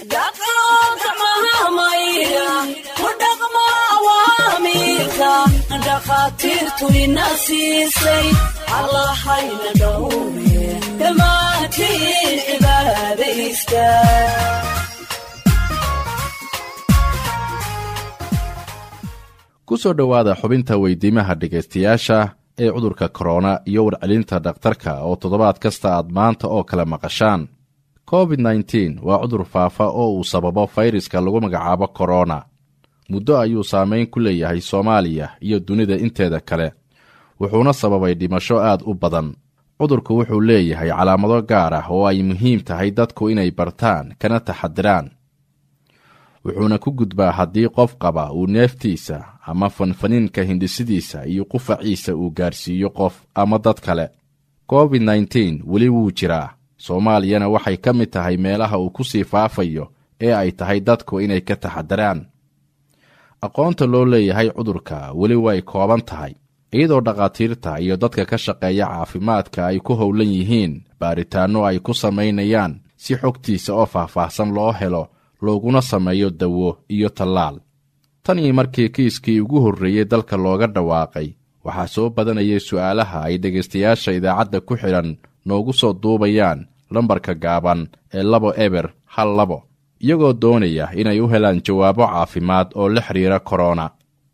dhakhaatiirtu ina siisay allahayna dhowre dhammaantiin cibaadaysta ku soo dhowaada xubinta weydiimaha dhegaystayaasha ee cudurka korona iyo warcelinta dhakhtarka oo toddobaad kasta aad maanta oo kale maqashaan covid nteen waa cudur faafa oo uu sababo fayraska lagu magacaabo korona muddo ayuu saameyn ku leeyahay soomaaliya iyo dunida inteeda kale wuxuuna sababay dhimasho aad u badan cudurku wuxuu leeyahay calaamado gaar ah oo ay muhiim tahay dadku inay bartaan kana taxadiraan wuxuuna ku gudbaa haddii qof qaba uu neeftiisa ama fanfaniinka hindhisidiisa iyo qufaciisa uu gaarsiiyo qof ama dad kale covid nteen weli wuu jiraa soomaaliyana waxay ka mid tahay meelaha uu ku sii faafayo ee ay tahay dadku inay ka taxadiraan aqoonta loo leeyahay cudurka weli way kooban tahay iyadoo dhakhaatiirta iyo dadka ka shaqeeya caafimaadka ay ku howlan yihiin baaritaanno ay ku samaynayaan si xogtiisa oo faahfaahsan loo helo looguna sameeyo dawo iyo tallaal tan iyo markii kiiskii ugu horreeyey dalka looga dhawaaqay waxaa soo badanayay su'aalaha ay dhegaystayaasha idaacadda ku xidhan noogu soo duubayaan lambarka gaaban ee labo eber hal labo iyagoo doonaya inay u helaan jawaabo caafimaad oo la xidhiira korona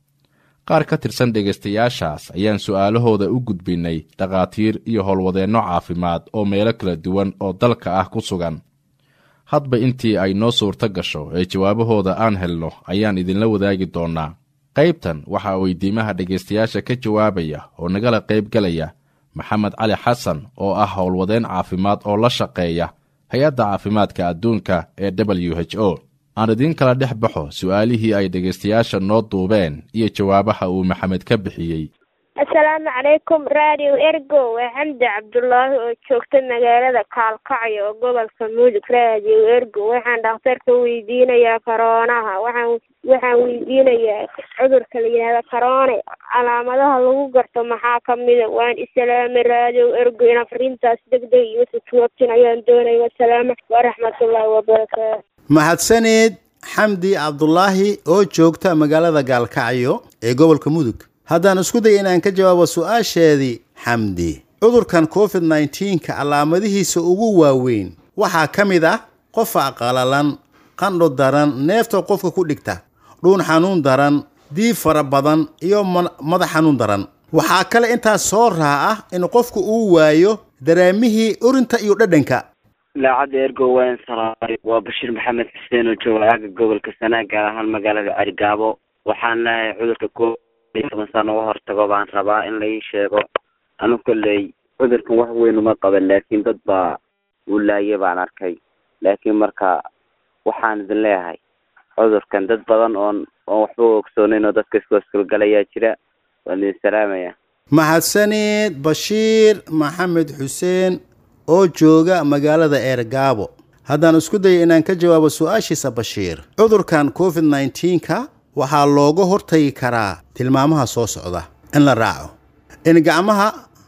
qaar ka tirsan dhegaystayaashaas ayaan su'aalahooda u gudbinnay dhakhaatiir iyo howlwadeenno caafimaad oo meelo kala duwan oo dalka ah ku sugan hadba intii ay noo suurto gasho ee jawaabahooda aan helno ayaan idinla wadaagi doonnaa qaybtan waxaa weydiimaha dhegaystayaasha ka jawaabaya oo nagala qaybgelaya maxamed cali xasan oo ah howlwadeen caafimaad oo la shaqeeya hay-adda caafimaadka adduunka ee w h o aan idiin kala dhex baxo su'aalihii ay dhegaystayaasha noo duubeen iyo jawaabaha uu maxamed ka bixiyey assalaamu calaykum radio ergo waa xamdi cabdulaahi oo joogta magaalada kaalkacyo oo gobolka mudug radio ergo waxaan dhakhtarka weydiinayaa koroonaha waxaan waxaan weydiinayaa cudurka la yidhahda koroone calaamadaha lagu garto maxaa ka mida waan islaamay radio ergo in afrintaas deg deg iyo sutuwabtin ayaan doonaya wasalaama waraxmatullaahi wabarakaatu mahadsaneed xamdi cabdulaahi oo joogta magaalada gaalkacyo ee gobolka mudug haddaan isku daya inaan ka jawaabo su-aasheedii xamdi cudurkan covid nnteenka calaamadihiisa ugu waaweyn waxaa ka mid ah qofa qalalan qandho daran neefta qofka ku dhigta dhuun xanuun daran diib fara badan iyo madax xanuun daran waxaa kale intaas soo raa ah in qofku uu waayo dareemihii urinta iyo dhadhanka idaacadda ergo waan salaamay waa bashiir maxamed xuseen oo jooga aaga gobolka sanaa gaar ahaan magaalada carigaabo waxaan leehay cudurka ko toban sano uga hortago baan rabaa in lai sheego anu kolley cudurkan wax weyn uma qaban laakiin dad baa uu laaya baan arkay laakiin marka waxaan idin leeyahay cudurkan dad badan oon oon waxba ogsoonayn oo dadka iskooskalgalayaa jira waan idin salaamaya mahadsaneed bashiir maxamed xuseen oo jooga magaalada eergaabo haddaan isku daya inaan ka jawaabo su-aashiisa bashiir cudurkan covid nteenka waxaa looga hortagi karaa tilmaamaha soo socda in la raaco in gacmaha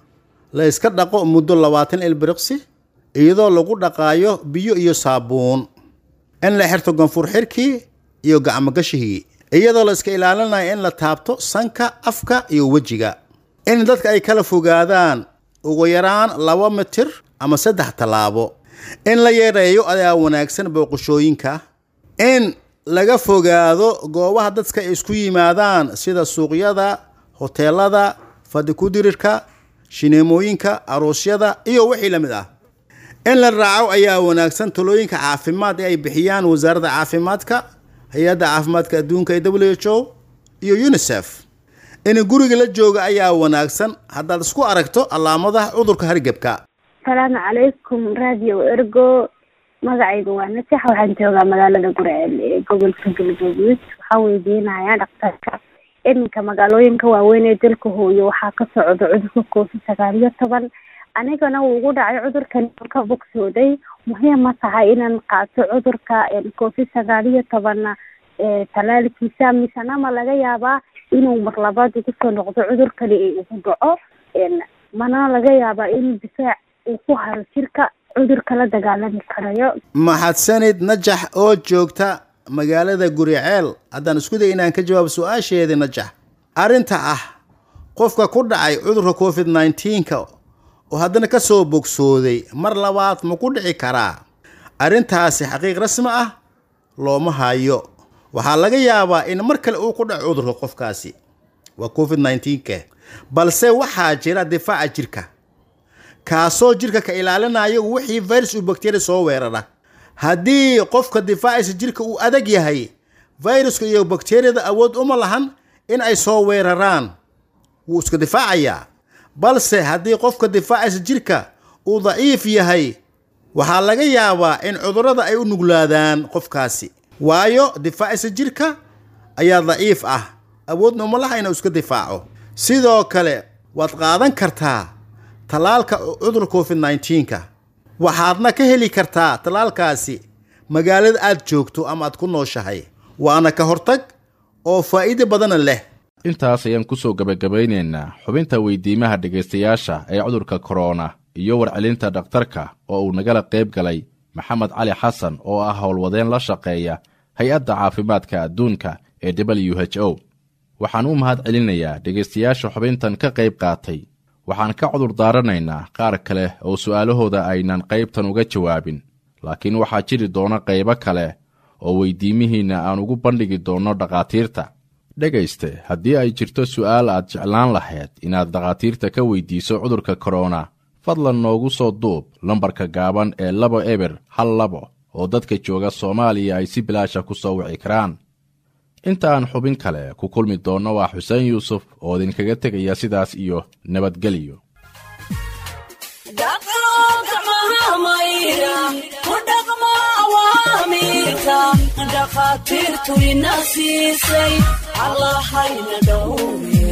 la iska dhaqo muddo labaatan ilbiriqsi iyadoo lagu dhaqaayo biyo iyo saabuun in la xirto ganfur xirkii iyo gacmogashigii iyadoo la iska ilaalinayo in la taabto sanka afka iyo wejiga in dadka ay kala fogaadaan ugu yaraan laba mitir ama saddex tallaabo in la yareeyo ayaa wanaagsan booqashooyinka in laga fogaado goobaha dadka ay isku yimaadaan sida suuqyada hoteelada fadikudirirka shineemooyinka aroosyada iyo wixii la mid ah in la raaco ayaa wanaagsan talooyinka caafimaad ee ay bixiyaan wasaaradda caafimaadka hay-adda caafimaadka adduunka ee w h o iyo unisef in guriga la jooga ayaa wanaagsan haddaad isku aragto calaamadaha cudurka hargebka asalaamu calaykum radio ergo magacayga waa nasax waxaan joogaa magaalada gurceel ee gobolka galgaduud waxaa weydiinayaa dhakhtarka iminka magaalooyinka waaweyn ee dalka hooyo waxaa ka socda cudurka covid sagaal iyo toban anigana wuu ugu dhacay cudurkan ka bogsooday muhiim ma tahay inaan qaato cudurka covid sagaal iyo tobanna talaalkiisa misena ma laga yaabaa inuu mar labaad ugu soo noqdo cudurkani ugu dhaco mana laga yaabaa in difaac uu ku haro jirka cudurka la dagaalami karayo maxadsanid najax oo joogta magaalada guriceel haddaan isku day inaan ka jawaabo su-aasheedii najax arrinta ah qofka ku dhacay cudurka covid 19ka oo haddana ka soo bogsooday mar labaad ma ku dhici karaa arrintaasi xaqiiq rasmi ah looma hayo waxaa laga yaabaa in mar kale uu ku dhaco cudurka qofkaasi waa covid 19ka balse waxaa jira difaaca jirka kaasoo jirka ka ilaalinayo wixii virus uu bakteriya soo weerara haddii qofka difaaciisa jirka uu adag yahay viruska iyo bakteriyada awood uma lahan in ay soo weeraraan wuu iska difaacayaa balse haddii qofka difaaciisa jirka uu daciif yahay waxaa laga yaabaa in cudurrada ay u nuglaadaan qofkaasi waayo difaaciisa jirka ayaa daciif ah awoodna uma laha inuu iska difaaco sidoo kale waad qaadan kartaa tallaalka cudurka covid 19ka waxaadna ka heli kartaa tallaalkaasi magaalada aad joogto ama aad ku nooshahay waana ka hortag oo faa'iido badana leh intaas ayaan ku soo gebagabaynaynaa xubinta weydiimaha dhegaystayaasha ee cudurka korona iyo warcelinta dhakhtarka oo uu nagala qayb galay maxamed cali xasan oo ah howlwadeen la shaqeeya hay-adda caafimaadka adduunka ee w h o waxaan u mahad celinayaa dhegaystayaasha xubintan ka qayb qaatay waxaan ka cudur daaranaynaa qaar kale oo su'aalahooda aynan qaybtan uga jawaabin laakiin waxaa jiri doona qaybo kale oo weydiimihiinna aan ugu bandhigi doonno dhakhaatiirta dhegayste haddii ay jirto su'aal aad jeclaan lahayd inaad dhakhaatiirta ka weydiiso cudurka korona fadlan noogu soo duub lambarka gaaban ee laba eber hal labo oo dadka jooga soomaaliya ay si bilaasha ku soo wici karaan inta aan xubin kale ku kulmi doonno waa xuseen yuusuf oo idinkaga tegaya sidaas iyo nabadgelyo dhakhaatiirtu ina siisay allahayna dhowre